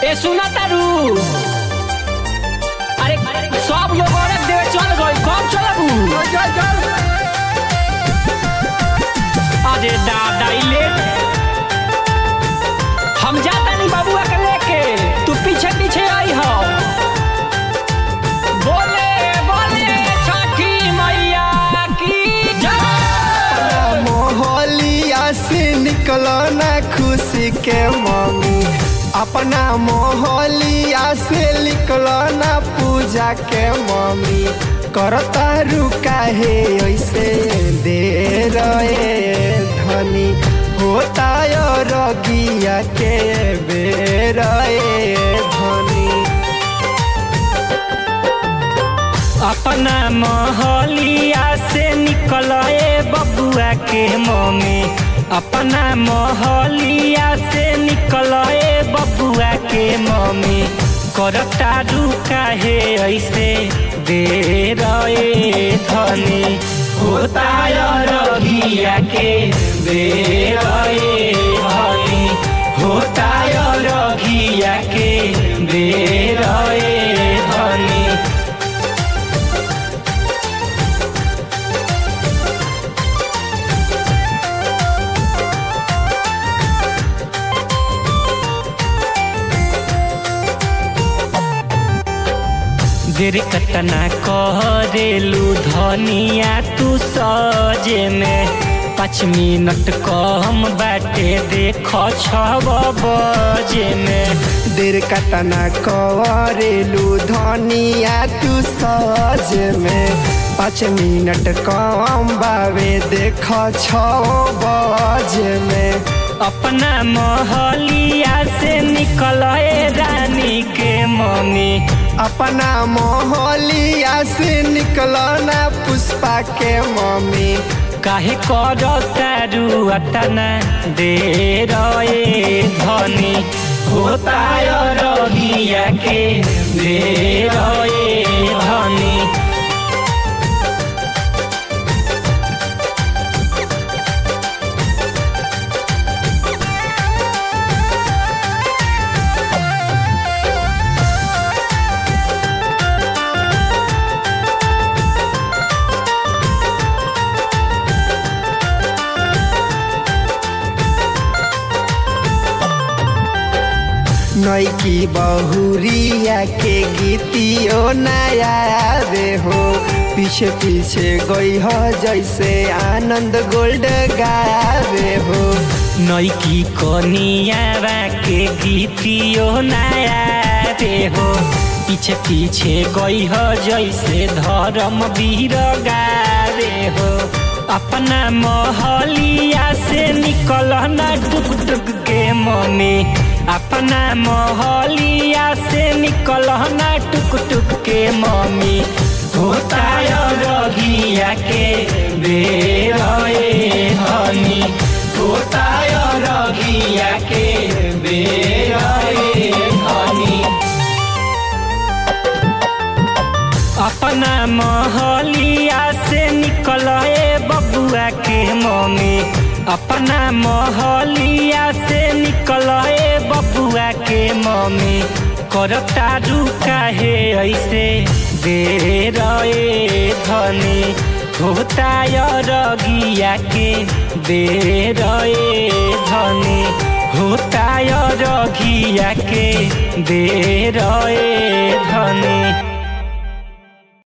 ए सुना तारू अरे सब लोग औरत देवे चल गई कब चलबू अरे दादा ई लेट हम जाता नहीं बाबुआ के लेके तू पीछे पीछे आई हो बोले बोले छठी मैया की जय मोहलिया से निकलो ना खुशी के मम्मी अपना मोहलिया से निकलो ना पूजा के मम्मी करता रुका है ऐसे दे रहे धनी होता रगिया के बेर धनी अपना मोहलिया से निकले बबुआ के मम्मी अपना मोहलिया से निकले बबुआ के मम्मी करता रुका है ऐसे दे रहे धनी होता रगिया के दे रहे धनी होता रगिया के दे रहे धनी देर कतना करेलू धनिया तू सजे में पाँच मिनट कम बाटे देख छब बजे में देर कतना करेलू धनिया तू सज में पाँच मिनट कम बावे देख छ बज में अपना मोहलिया से निकले रानी के मम्मी अपना मोहलिया से निकलो ना पुष्पा के मम्मी काहे कर तारू अतना दे रहे धनी होता रगिया के दे रहे धनी नैकी बहुरिया के गीतियो नया रे हो पीछे पीछे गई हो जैसे आनंद गोल्ड गावे हो नैकी कनियावा के गीतियो नया रे हो पीछे पीछे गई हो जैसे धर्म वीर गारे हो अपना मोहलिया से निकल न टुक टुक के मम्मी अपना मोहलिया से निकल न टुक टुक के मम्मी होता रगिया के बेर हनी होता रगिया के बेर हनी अपना मोहलिया से निकले बबुआ के मम्मी अपना मोहलिया से निकले बबुआ के मम्मी करता रुका है ऐसे दे रहे धनी होता रगिया के दे रहे धनी होता रगिया के दे रहे धनी